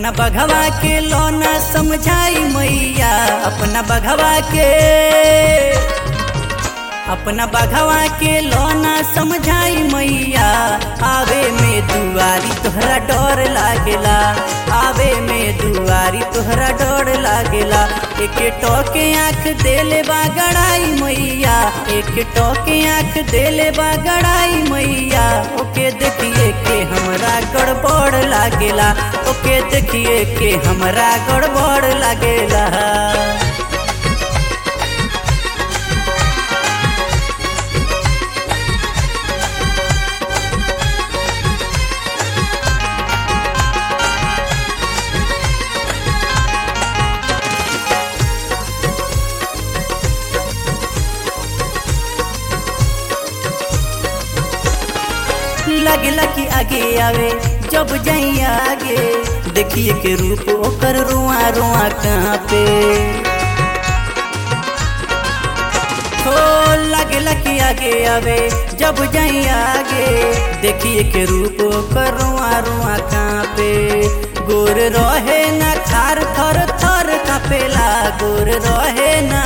अपना बघवा के लोना समझाई मैया अपना बघवा के अपना बघवा के लोना समझाई मैया आवे में दुआरी तोहरा डर लागेला आवे में दुआरी तोहरा डर लागेला एक टोके आँख देले बा गड़ाई मैया एक टोके आँख देले बा गड़ाई मैया ओके देखिए के हमरा गड़बड़ लागेला ओके देखिए के हमरा गड़बड़ लागेला लगेला कि आगे आवे जब जाई आगे देखिए के रूप ओकर रुआ रुआ कहाँ पे हो लगेला कि आगे आवे जब जाई आगे देखिए के रूप ओकर रुआ रुआ कहाँ पे गोर रहे ना खार थर थर कापेला गोर रहे ना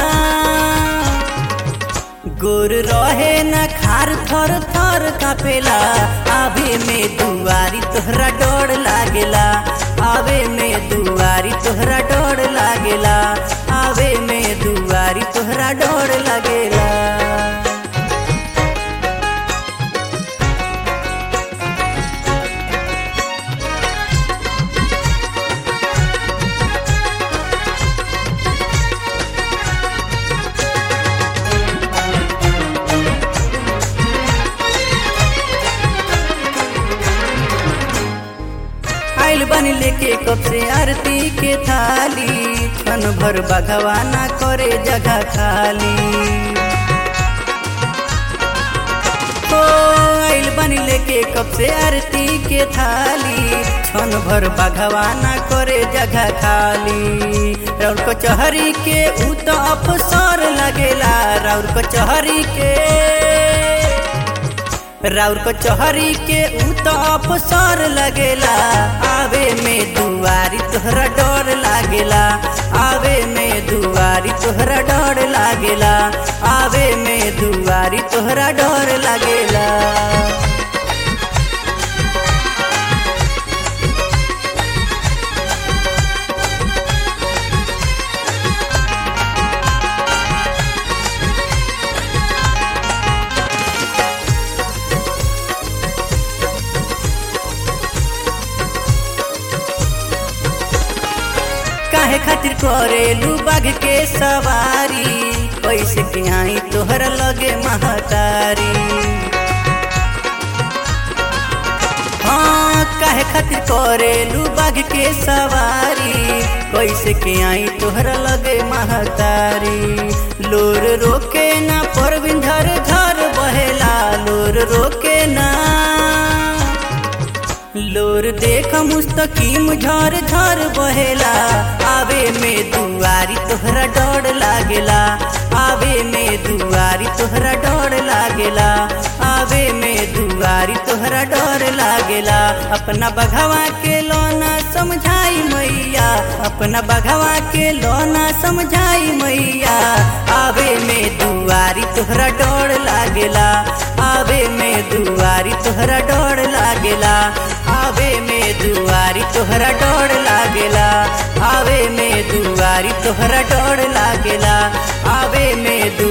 गोर रहे न खार थर थर कापेला आवे में दुआरी तोहरा डर लागेला आवे में दुआरी तोहरा डर लागेला आवे में दुआरी तोहरा डर लागेला आइल बनी लेके कब से आरती के थाली क्षण भर भगवाना करे जगह खाली ओ आइल बनी लेके कब से आरती के थाली क्षण भर भगवाना करे जगह खाली राउर कचहरी के ऊ तो अफसर लगेला राउर कचहरी के राउर कचहरी के ऊ तो अफसर लगेला आवे में दुआरी तोहरा डर लागेला आवे में दुआरी तोहरा डर लागेला आवे में दुआरी तोहरा डर लागेला काहे खातिर करेलू बाघ के सवारी पैसे के आई तोहर लगे महतारी हाँ काहे खातिर करेलू बाघ के सवारी कैसे के आई तोहर लगे महतारी लोर रोके ना परविन धर धर बहेला लोर रोके ना लोर देख मुस्तकीम झर झर बहेला आवे में दुआरी तोहरा डर लागेला आवे में दुआरी तोहरा डर लागेला आवे में दुआरी तोहरा डर लागेला अपना बघवा के लोना समझाई मैया अपना बघवा के लोना समझाई मैया आवे में दुआरी तोहरा डर लागेला आवे में दुआरी तोहरा डर लागेला आवे में दुआरी तोहरा डर लागेला आवे में दुआरी तोहरा डर लागेला आवे में दु